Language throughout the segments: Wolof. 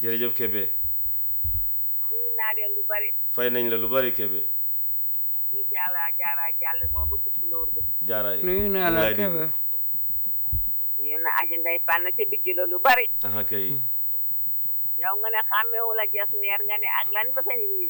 jërëjëf Kébé nuyu naa leen lu bari fay nañ la lu bari Kébé ñu jaara jaara jàll moomu tukkulóor bi jaaraay nuyu naa mu la lay dégg. Kébé ñu na aji ndey fànn ca bijj la lu bari aha kay yow nga ne xàmmeewu la jas neer nga ne ak lan ba sañ wiis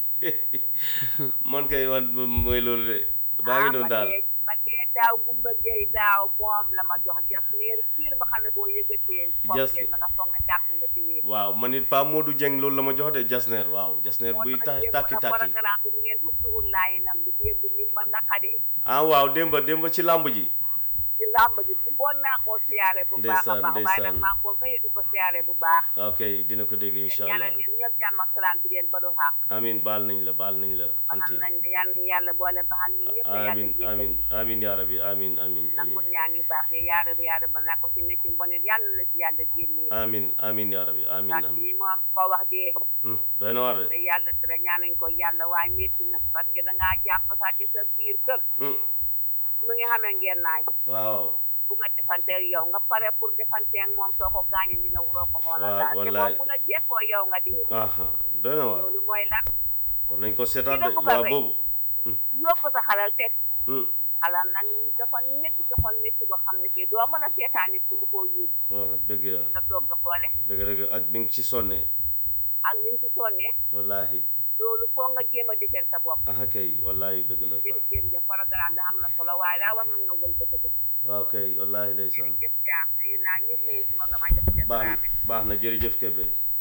man kay man mooy loolu de baa ngi noonu daal ba dee daaw gumba géey daaw moom la ma jox jas neer fiir ba xam ne boo yëgatee Jas- foofee ba nga foog ne tàkk nga ci wiis waaw man it Pa Modou Dieng loolu la ma jox de jasneer waaw jasneer buy ta tàkki tàkki programme bi ngeen ubbiwul laayi nam bi démb ni ma naqadee ah waaw démba démba ci làmb ji ci làmb ji bu ngoon naa koo siyaare bu baax a Ndeysaan, baax waaye ndeysaan. nag maa ko mayu di ko siyaare bu baax ok dina ko dégg incha allah ñaanal leen ñëpp jàmm ak salaam bi leen ba du xaq amin baal nañ la baal nañ la ba anti xam nañ ne yàlla na yàlla boole baxal ñu ñëpp yàlla amin jéggal amin amin yaa rabbi amin amin nangu amin ñaan yu baax yi yaara ba yaara ba naa ko si nekk ci mbonet yàlla na la ci yàlla génnee amin amin yaa rabbi amin ndax amin lii moom ko wax dee Hmm, doy na war de te yàlla tere ñaanañ ko yàlla waaye métti na parce que dangaa jàpp sax ci sa biir kër Hmm, mu ngi xamee ngeen naay waaw bu nga defanteeg yow nga pare pour defanteeg moom soo ko gaañee ñu ne waroo ko xoolal Waaw, daal te wallaay. moom bu la jekkoo yow nga dee aha doy na war loolu mooy lan war nañ ko seetaan Ki de la bëgg a waaw rey. boobu yóbbu sa xalal teg Hmm, xalal nag dafa métti doxal métti ko xam ne kii doo mën a seetaan nit ki du ko yuut waaw dëgg la nga toog di xoole dëgg dëgg ak ni nga ci sonnee ak ni ñu ci sonnee wallahi loolu foo nga jéem a defeel sa bopp aha kay wallahi dëgg la jërë jërëjëf programme bi am na solo waaye daa war na nga wël bëccëg waaw kay wallahi ndeysaan jëf jaam nuyu naa ñëpp nuyu suma gama jëf jëf baax na baax na jërëjëf Kébé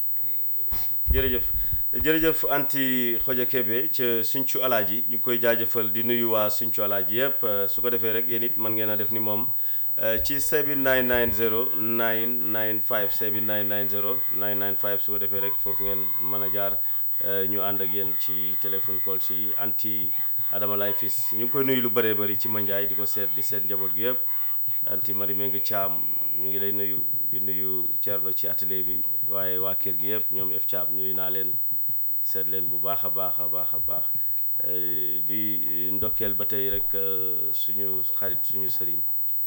jërëjëf jërëjëf anti xoja Kébé ca Sinthiou Alaaji ñu ngi koy jaajëfal di nuyu waa Sinthiou Alaaji yëpp euh, su ko defee rek yéen it mën ngeen a def ni moom euh, ci 7990 995 7990 995 su ko defee rek foofu ngeen mën a jaar euh, ñu ànd ak yéen ci téléphone call si anti Adama Lay Fils ñu ngi koy nuyu lu bëree bëri ci Mandiaye di ko seet di seet njaboot gi yëpp anti mari mengi Thiam ñu ngi lay nuyu di nuyu Thierno ci atelier bi waaye waa kër gi yëpp ñoom F Thiam ñuy naa leen seet leen bu baax a baax a baax a baax Eh, di ndokkeel ba tey rek eh, suñu xarit suñu sëriñ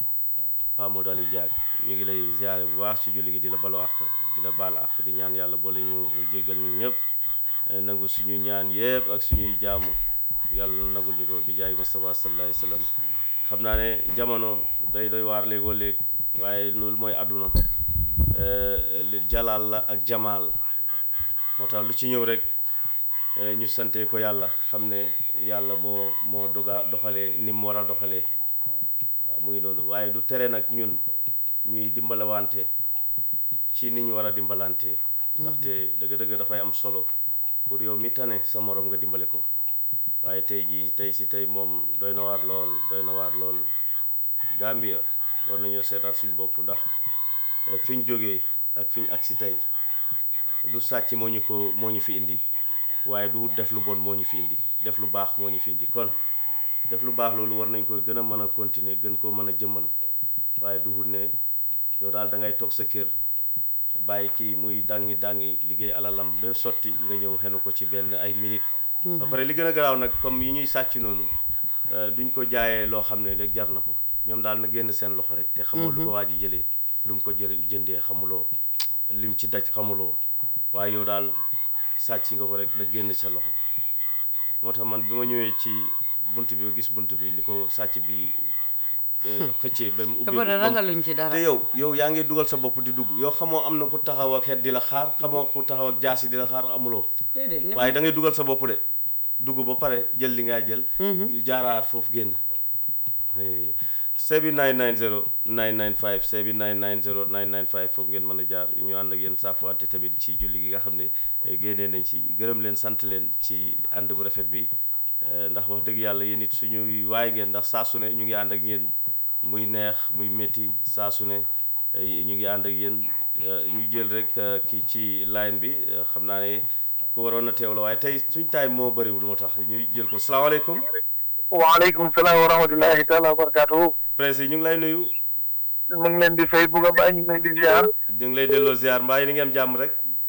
Pa Modou Aliou Diag ñu ngi lay ziare bu baax ci julli gi di la balu ak di la baal ak di ñaan yàlla boole ñu jéggal ñun ñëpp eh, nangu suñu ñaan yëpp ak suñuy jaamu yàlla nagul ñu ko bi jaay Mustafa sallallahu alayhi wa sallam xam naa ne jamono day doy waar léegoo léeg waaye loolu mooy àdduna eh, li jalaal la ak jamaal moo tax lu ci ñëw rek eh, ñu sante ko yàlla xam ne yàlla moo moo doga doxalee ni mu war a doxalee waaw mu ngi noonu waaye du tere nag ñun ñuy dimbalawante ci ni ñu war a dimbalante ndaxte dëgg-dëgg dafay am solo pour yow mi tane sa morom nga dimbale ko waaye tey jii tey si tey moom doy na waar lool doy na waar lool Gambia war nañoo seetaat suñ bopp ndax eh, fi ñu jógee ak fi ñu agsi tey du sàcc moo ñu ko moo ñu fi indi waaye du def lu bon moo ñu fi indi def lu baax moo ñu fi indi kon def lu baax loolu war nañ koy gën a mën a continuer gën koo mën a jëmmal waaye du ne yow daal da ngay toog sa kër bàyyi kii muy dangi dangi liggéey alalam ba sotti nga ñëw xenu ko ci benn ay minute ba pare li gën a garaaw nag comme yi ñuy sàcc noonu euh, duñ ko jaayee loo xam ne rek jar na ko ñoom daal na génn seen loxo rek te xamoo lu ko waa ji jëlee lu mu ko jë jëndee xamuloo lim ci daj xamuloo waaye yow daal sàcc nga ko rek na génn sa loxo moo tax man bi ma ñëwee ci bunt bi gis bunt bi ni ko sàcc bi eh, xëccee ba mu ubbi dafa de ragaluñ ci dara te yow yow yaa ngi dugal sa bopp di dugg yow xamoo am na ku taxaw ak xeet di la xaar xamoo ku taxaw ak jaasi di la xaar amuloo déedéet ne waaye da ngay dugal sa bopp de dugg ba pare jël li ngay jël jaaraat foofu génn Eh, 7990 995 7990 995 foofu ngeen mën a jaar ñu ànd ak yéen saafuwante tamit ci julli gi nga xam ne eh, génnee nañ ci gërëm leen sant leen ci ànd bu rafet bi Eh, ndax wax dëgg yàlla yéen it suñuy waay ngeen ndax saa su ne ñu ngi ànd ak yéen muy neex muy métti saa su ne eh, ñu ngi ànd ak yéen eh, ñu jël rek eh, kii ci line bi eh, xam naa ne ku waroon na teew la waaye tey suñ taay moo bëriwul moo tax ñu jël ko salaamaaleykum waaleykum salaam wa rahmatullahi taala wa barakatuhu presse yi ñu ngi lay nuyu mu ngi leen di fay bugg a bàyyi ñu ngi leen di ziar ñu ngi lay delloo ziar mbaa yi ni ngeen am jàmm rek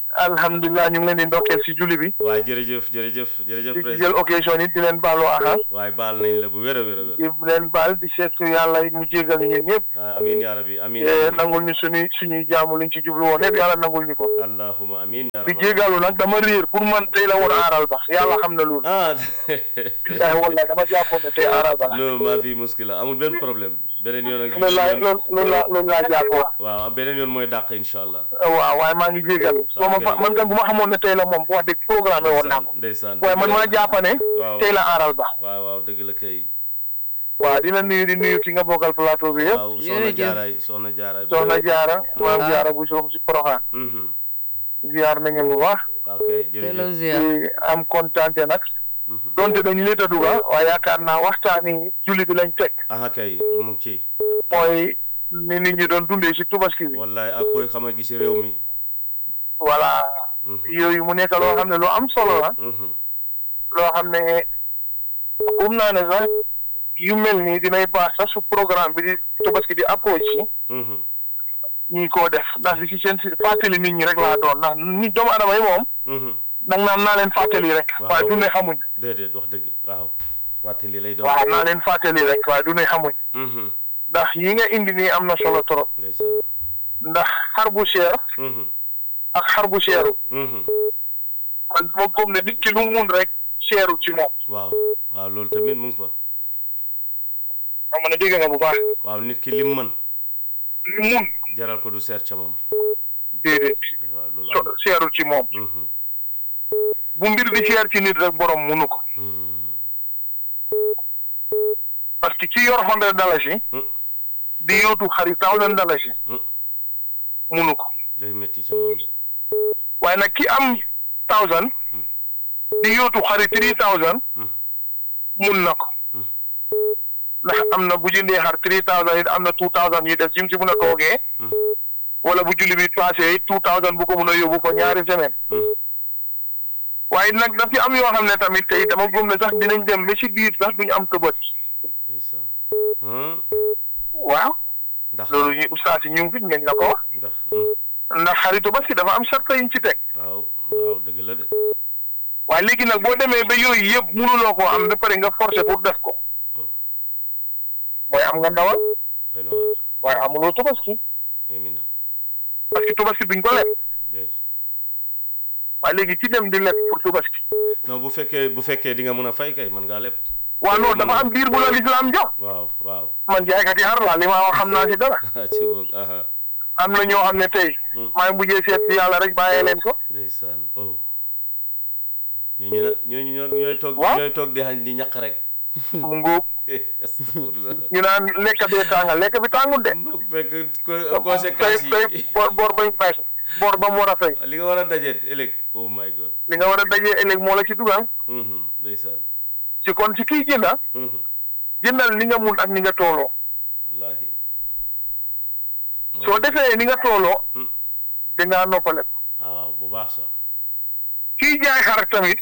alhamdulilah ñu ngi leen di ndokkeel si julli bi waaye jërëjëf jërëjëf jërëjëf di jël président occasion yi di leen baalu aha waaye baal nañ la bu wér a wér a wér di leen baal di seetu yàlla mu jégal ñu ñun ñëpp ah amiin yaa rabbi amiin Eh, nangul ñu suñuy suñuy jaamu liñ ci jublu woon yëpp yàlla nangul ñu ko allahuma amiin yaa di rabbi jégalu nag dama réer pour man tey la woon aaral ba yàlla xam na loolu ah billahi wallahi dama jàppoon ne tey aaral ba la non maa fi muskila amul benn problème beneen yoon ak loolu laa loolu loolu laa loolu laa jàppoon waaw beneen yoon mooy dàq incha allah waaw waaye maa ngi jégalu soo ma fa man kan bu ma xamoon ne tey la moom wax dëgg programme woon naa ko ndeysaan waaye man maa jàpp ne waaw tey la aaral ba waaw waaw dëgg la kay waaw dina nuyu di nuyu ki nga bokkal plateau bi yëpp waaw soxna Jërëjëf. jaaraay soxna jaaraay soxna jaara maam Ah. jaara bu soom si poroxaan mhm ziar nañu bu baax waaw kay Hello jërëjëf Zia di am kontante nag Mhm. donte dañu leeta duga waaye yaakaar naa waxtaani julli bi lañ teg aha kay mu ngi ci mooy ni nit ñi doon dundee si tubaski bi wallaay ak koy xam a gi si réew mi voilà Mhm. yooyu mu nekk loo xam ne lu am solo la mhm loo xam ne um naa ne sax yu mel nii dinay baax sax su programme bi di tubaski di approche si mhm ñi koo def ndax li ci seen si fàttali nit ñi rek laa doon ndax nit doomu adama yi moom mhm nag naan naa leen fàttali rek Waaw. waaye du ne xamuñ déedéet wax dëgg waaw fàttali lay doon waaw naa leen fàttali rek waaye du ne xamuñ mhm ndax yi nga indi nii am na solo trop ndeysaan ndax xar bu cher mhm ak xar bu cheru mhm man dama gëm ne nit ki lu mun rek cheru ci moom waaw waaw loolu tamit mu ngi fa xam nga ne dégg nga bu baax waaw nit ki lim mën lu mun jaral ko du seet ca moom déedéet waaw loolu am so cheru ci moom na mhm bu mbir di cher ci nit rek borom munu ko parce que ci yor hundred dalasi Mm. di yóotu xari thousand dalasi Mm. munu ko day métti ca moom de waaye nag ki am thousand di yóotu xari three thousand mhm mun na ko Mm. ndax am na bu jëndee xar three thousand it am na two thousand yi des jim si mun a toogee mhm wala bu julli bi passé it two thousand bu ko mun a yóbbu ko ñaari semaine mhm waaye nag daf ci am yoo xam ne tamit tey dama gëm ne sax dinañ dem ba si biir sax duñu am tëbët ndeysaan hmm waaw ndax loolu ñu ustaas yi ñu ngi fi ngeen la ko wax ndax hmm ndax xaritu ba si dafa am sarta yiñ ci teg waaw waaw dëgg la de waaye léegi nag boo demee ba yooyu yëpp mënuloo koo am ba pare nga forcé pour def ko oh mooy am nga ndawal doy na waar waaye amuloo tubaski yéemi na parce que tubaski duñ ko leb déet waaye léegi ci dem di leb pour tubaski non bu fekkee bu fekkee di nga mën a fay kay mën ngaa lépp waaw non dafa am biir bu la lislaam jox waaw waaw man jaaykat yi xar laa li ma wax xam naa si dara ci boog aha am na ñoo xam ne tey Hmm. maa ngi mujjee seet si yàlla rek bàyyee leen ko ndeysaan oh ñooñu nag ñooñu ñoo ñooy toog Waaw. ñooy toog di xañ di ñaq rek mu ngóob astafurlah ñu naan lekk bee tàngal lekk bi tàngul de bu fekk co- tey conséquences tey yi bor bor bañ fay bor ba mu war a fay li nga war a dajeet ëllëg oh my god li nga war a dajee ëllëg moo la ci dugal mhm ndeysaan ci kon ci kii jënda mhm jëndal ni nga mun ak ni nga tooloo wallahi soo defee ni nga tooloo Hmm. dangaa noppale ko waaw bu baax sax kii jaay xar tamit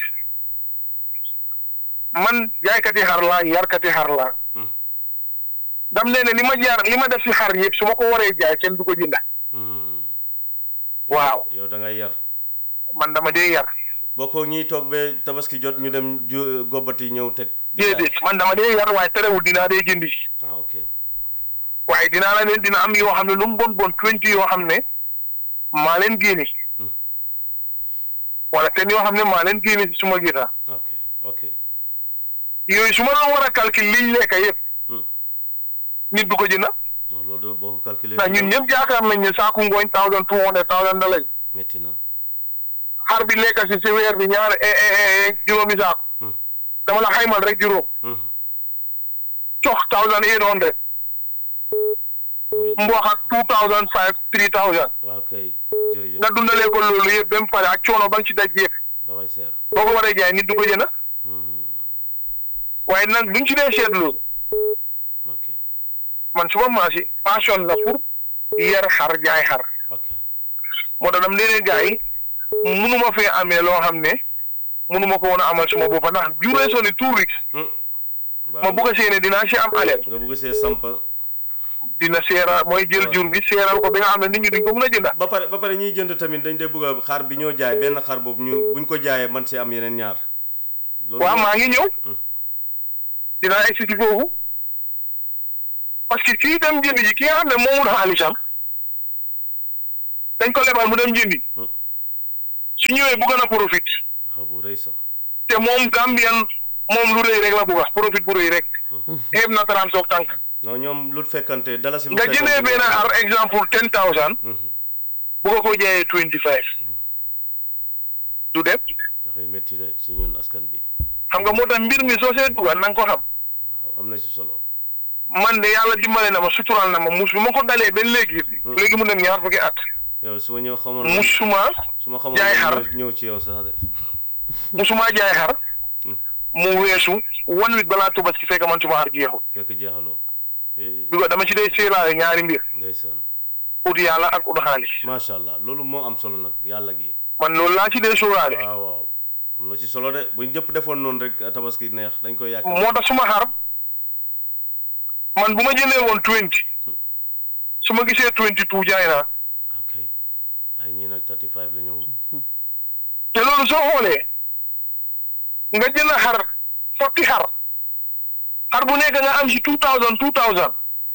man jaaykati xar laa yarkati xar laa Hmm. dam nee ne li ma jaar li ma def si xar yëpp su ma ko waree jaay kenn du ko jënda Hmm. waaw yow da ngay yar man dama dee yar bokkoo ñiy toog ba tabaski jot ñu dem ju gobbati ñëw teg di jaay. déedéet man dama dee yar waaye terewul dinaa dee jëndi ah ok waaye dinaa la leen dina am yoo xam ne lu mu bon bon twenty yoo xam ne maa leen génne Hmm. wala ten yoo xam ne maa leen génne si suma gita ok ok yooyu su ma la war a calcul liñ lekk yëpp Hmm. nit du ko jënda non loolu boo ko calculé ndax ñun ñëpp yaakaar nañ ne saaku ngooñ thousand two hundred thousand dollars métti na xar bi lekk si si weer bi ñaar eh, eh, eh, juróomi saaku Hmm. dama la xaymal rek juróom Hmm. cox thousand eight hundred Muy- mboq ak two thousand five three thousand waaw kay jërëjëf nga dundalee ko loolu yëpp ba mu pare ak coono ba nga ci daj yëpp dafay seer boo ko waree jaay nit du ko jënd Hmm. waaye nag buñ ci dee seetlu ok man suma maasi passion la pour yar xar jaay xar ok moo tax dam leen gars yi munuma fee amee loo xam ne munuma ko woon a amal suma boppa ndax juree soni two weeks Hmm. ma bugg a séene dinaa si am aleel nga bëgg see samp dina seera mooy jël waaw. jur bi seeral ko bi nga xam ne nit ñi duñ ko mën a jënda ba pare ba pare ñiy jënd tamit dañ dee bëgg a xar bi ñoo jaay benn xar boobu ñu buñ ko jaayee man si am yeneen ñaar loolu waaw maa ngi ñëw dinaa egsi ci foofu parce que kii dem jëndi ji ki nga xam ne moomul xaalisam dañ ko lebal mu dem jëndi Hmm. su ñëwee bëgg na profit waaw bu rëy sax te moom Gambian moom lu rëy rek la bëgg profit bu rëy rek xeeb na taraan soog tànk non ñoom lu fekkante dala si bu nga fekkante jëndee benn ar exemple ten thousand Mhm. bu ko ko jaayee twenty five du dem dafay métti de si ñun askan bi xam nga moo tax mbir mi soo see dugal na nga ko xam waaw am na si solo man de yàlla dimbale na ma sutural na ma mus bi ma ko dalee ba léegi léegi mu dem ñaar fukki at yow su ma ñëw xamoon musuma su ma xamoon jaay ñëw- xar. ñëw ci yow sax de musuma jaay xar mu weesu one week balaa Tabaski fekk man suma xar jeexul fekk jeexaloo eh bi ko dama ci dee séelaale ñaari mbir ndeysaan ut yàlla ak ut xaalis macha allah loolu moo am solo nag yàlla gi man loolu laa ci dee sóoraale waaw waaw am na ci solo de buñ ñëpp defoon noonu rek tabaski neex dañ koy yàq moo tax suma xar man bu ma jëndee woon twenty su ma gisee twenty two jaay naa ok ay ñii nag 35 la ñëwul te loolu soo xoolee nga jënd xar forty xar xar bu nekk nga am si two thousand two thousand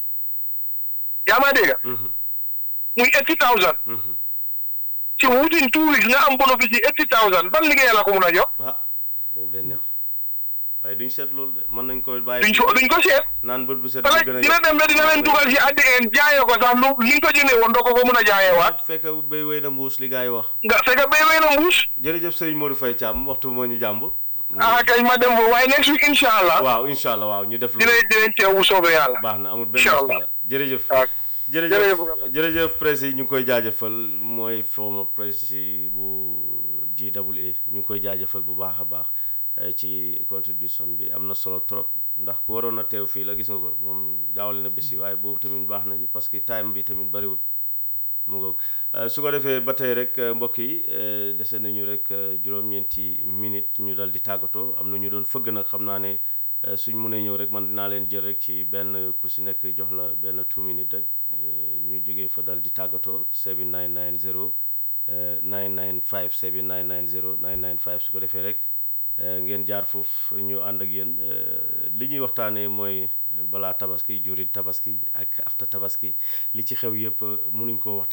yaa ma dégg Mhm, muy eighty thousand mhm. ci within two weeks nga am bénéfice yi eighty thousand ban liggéey la ko mun a jox ah boobu de neex waaye duñ seet loolu de mën nañ ko bàyyi duñ ko duñ ko seet naan bët bu set parce ñu que gën a dina dem ba dina leen dugal si addi en jaayee ko sax lu li nga ko jëndee woon doo ko ko mun a jaayee waat waaw fekk béy wéy na mbuus li gars yi wax nga fekk bay wey na mbuus jërëjëf Serigne Modou Faye Thiam waxtu moo ñu jàmb ah kay ma dem foofu waaye next week incha allah waaw incha allah waaw ñu def lu dinañ dinañ teew bu soobee yàlla baax na amul benn Incha allah. muskila jërëjëf waaw jërëjëf jërëjëf. jërëjëf presse yi ñu ngi koy jaajëfal mooy former presse yi bu GWA ñu ngi koy jaajëfal bu baax a baax eh, ci contribution bi am na solo trop ndax ku waroon a teew fii la gis nga ko moom jaawale na bés yi waaye boobu tamit baax na ci parce que time bi tamit bariwul mu ngoog Eh, su ko defee ba tey rek eh, mbokk yi eh, dese nañu rek eh, juróom-ñeenti minute ñu dal di tàggatoo am na ñu doon fëgg nag xam naa ne eh, suñ mënee ñëw rek man dinaa leen jël rek ci benn ku si nekk jox la benn two minutes rek eh, ñu jógee fa dal di tàggatoo 7990 eh, 995 7990 995 su ko defee rek eh, ngeen jaar foofu ñu ànd ak yéen eh, li ñuy waxtaanee mooy eh, balaa tabaski juri tabaski ak after tabaski li ci xew yëpp eh, mënuñ koo waxtaan